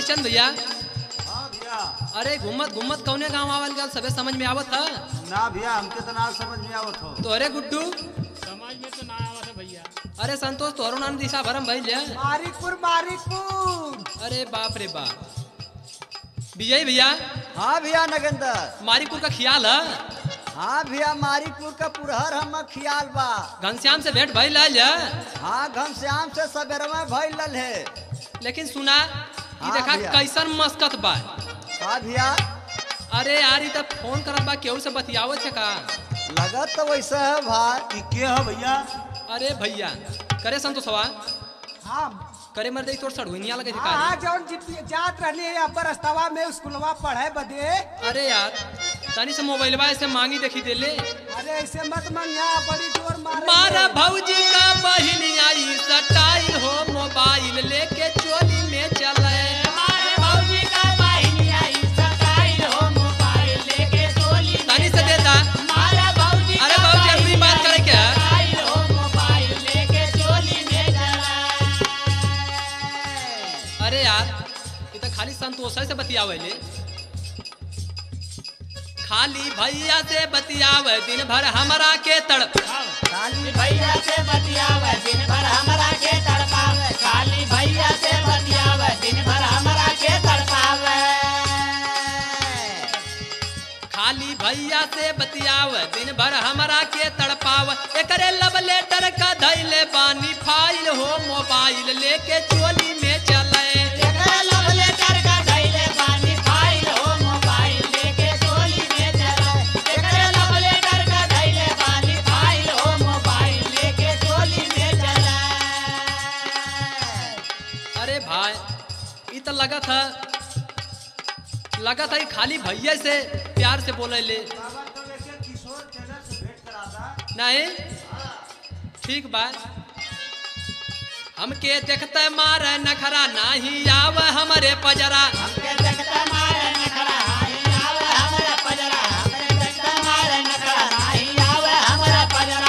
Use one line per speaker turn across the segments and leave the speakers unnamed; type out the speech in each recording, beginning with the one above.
हरिचंद भैया
हाँ भैया
अरे घुमत घुमत कौने गांव आवल गल सबे समझ में आवत ह
ना भैया हमके तो ना समझ में आवत हो
तो अरे गुड्डू
समझ में तो ना आवत है भैया
अरे संतोष तोहरो नाम दिशा भरम भइल है
मारिकपुर मारिकपुर
अरे बाप रे बाप विजय भैया
हाँ भैया नगेंद्र
मारीपुर का ख्याल है
हाँ भैया मारिकपुर का पुरहर हम खियाल बा
घनश्याम से भेंट भइल है
हाँ घनश्याम से सबेरवा भइल है
लेकिन सुना ई
हाँ
देखा
भैया।
कैसन मस्कत बा
हाँ भैया
अरे यार ई तब फोन करत बा केहू से बतियावत है का
लगत तो वैसे है भाई
कि के है भैया
अरे भैया करे संतोषवा
हाँ
करे मर दे तोर सड़ुनिया लगे
हाँ हाँ,
का
जौन जित- जात रहली है अपर रस्तवा में स्कूलवा पढ़े बदे
अरे यार तनी से मोबाइलवा ऐसे मांगी देखी दे ले
अरे ऐसे मत मंगा बड़ी जोर मारे
मारा भौजी का बहिन आई सटाइल हो मोबाइल लेके चोली में चले तनी से देता अरे भौजी अपनी बात करे क्या अरे यार ये तो खाली संतोष से बतियावे ले खाली भैया से बतियावे दिन भर हमरा के तड़प
खाली
भैया से बतियावे दिन भर हमरा के तड़पावे खाली भैया से बतियावे दिन भर हमरा के तड़पावे
खाली भैया से बतियाव दिन भर हमरा के तड़पाव एकरे लब लेटर का धैले बानी फाइल हो मोबाइल लेके चोली में चले
एकरा लव लेटर का धइले बानी फाइल हो मोबाइल लेके चोली में चला एकरा लव लेटर का धइले बानी फाइल हो मोबाइल लेके चोली में चला
अरे भाई ई तो लगा था लगा था ई खाली भैया से प्यार से बोले ले
बाबा तो लेके किशोर टेलर से भेंट करा था
नहीं ठीक बा हमके देखते मारे नखरा नाही आव हमरे पजरा
हमके देखता मारे नखरा नाही आवे हमरा पजरा हमरे देखता मारे नखरा नाही आवे हमरा पजरा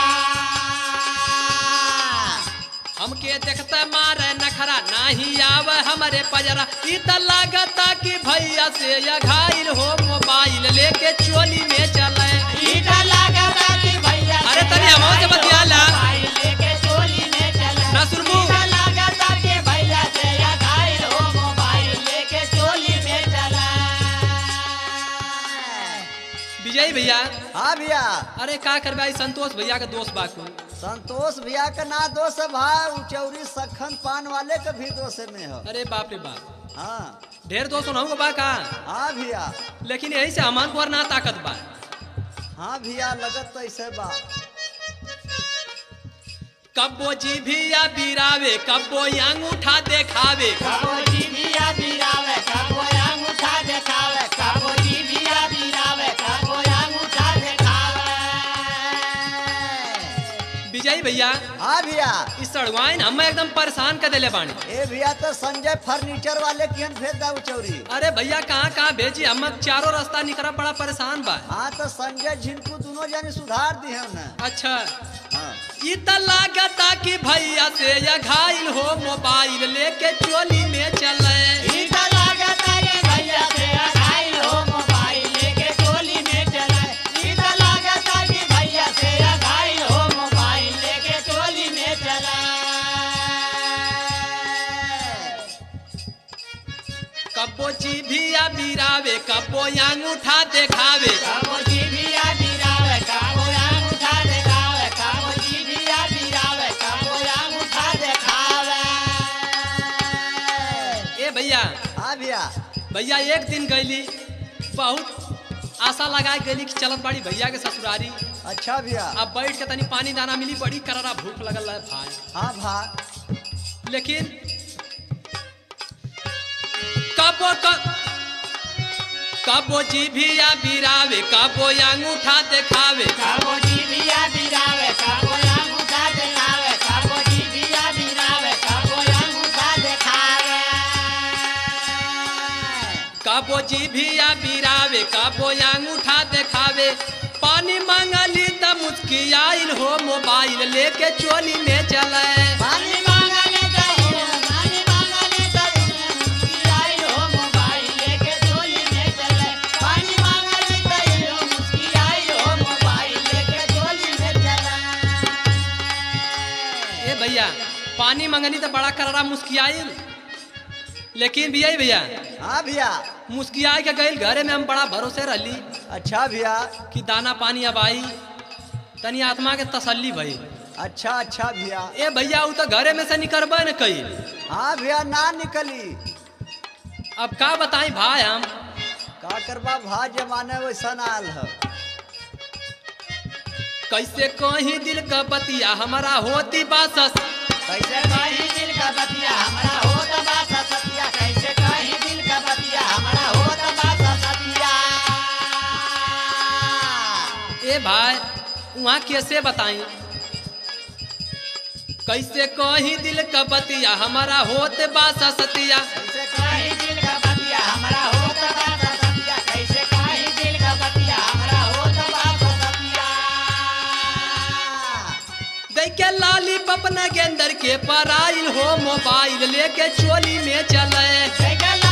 हमके देखते मारे नखरा नाही आव हमरे पजरा ई त लागता कि भैया से या घायल हो मोबाइल लेके चोली में चले
ईटा लागता कि भैया
अरे तनी आवाज से बतिया ला।
मोबाइल लेके चोली में चला
ना सुनबू।
ईटा लागता कि भैया से या घायल हो मोबाइल लेके चोली में चला
विजय भैया
हाँ भैया
अरे का करबे आई संतोष भैया के दोस्त बाकू
संतोष भैया का ना दोष है भाई उचौरी सखन पान वाले का भी दोष में है
अरे बाप रे बाप
हाँ
ढेर दोस्त होना बा का
हाँ भैया
लेकिन यही से हमान को और ना ताकत बा
हाँ भैया लगत तो ऐसे बा
कब्बो जी भी या बिरावे कब्बो अंगूठा देखावे
कबो जीभिया बिरावे कबो अंगूठा देखावे कबो जीभिया बिरावे कबो अंगूठा देखावे
विजय भैया
हाँ भैया
इस सड़वाइन हम एकदम परेशान कर देले बानी
ए भैया तो संजय फर्नीचर वाले की भेज दा उचौरी
अरे भैया कहाँ कहाँ भेजी हम चारों रास्ता निकला बड़ा परेशान बा
हाँ तो संजय झिनकू दोनों जाने सुधार दी है ना
अच्छा
हाँ
ई त लागता कि भैया से या घायल हो मोबाइल लेके चोली में चले
ईटा लागता कि भैया से अघाइल हो मोबाइल लेके चोली में चला ईटा लागता कि भैया से अघाइल हो मोबाइल लेके चोली में चला
कब्बो जी भी या बिरावे कब्बो अंगूठा देखावे
काबो जीभिया बिरावे काबो अंगूठा देखावे काबो जीभिया बिरावे काबो अंगूठा देखावे
ए भैया
हाँ भैया
भैया एक दिन गईली बहुत आशा लगाए गईली कि चलत बाड़ी भैया के ससुरारी
अच्छा भैया
अब बैठ के तनी पानी दाना मिली बड़ी करारा भूख लगल है भाई
हाँ भाई
लेकिन कबो क कबो जी भी या बिरावे कबो अंगूठा देखावे
काबो जीभिया बिरावे काबो अंगूठा देखावे काबो जीभिया बिरावे काबो अंगूठा देखावे
कबो जी भी या बिरावे कबो अंगूठा देखावे पानी मांगली त मुस्कियाइल हो मोबाइल लेके चोली में चले
पानी मांगले तो पानी मांगले तो मुस्किराइल हो
मंगनी तो बड़ा करारा मुस्कियाइल लेकिन भैया भैया
हाँ भैया
मुस्किया के गई घरे में हम बड़ा भरोसे रहली
अच्छा भैया
कि दाना पानी अब आई तनी आत्मा के तसल्ली भई
अच्छा अच्छा भैया
ए भैया उ तो घरे में से निकलबे न कई
हाँ भैया ना निकली
अब का बताई भाई हम
का करबा भा जमाने वैसा आल है
कैसे कहीं दिल का बतिया हमारा होती बासस
कैसे कहीं दिल का बतिया हमारा हो तबा सतिया कैसे कहीं दिल का बतिया हमारा हो तबा सतिया
ए भाई वहाँ कैसे बताई कैसे कहीं दिल का बतिया हमारा होते बासा सतिया
कैसे कहीं दिल का बतिया हमारा हो तबा सतिया कैसे कहीं दिल का बतिया हमारा हो तबा सतिया
देख के लाली पपना गेंदर के पराइल हो मोबाइल लेके चोली में चले
कैसे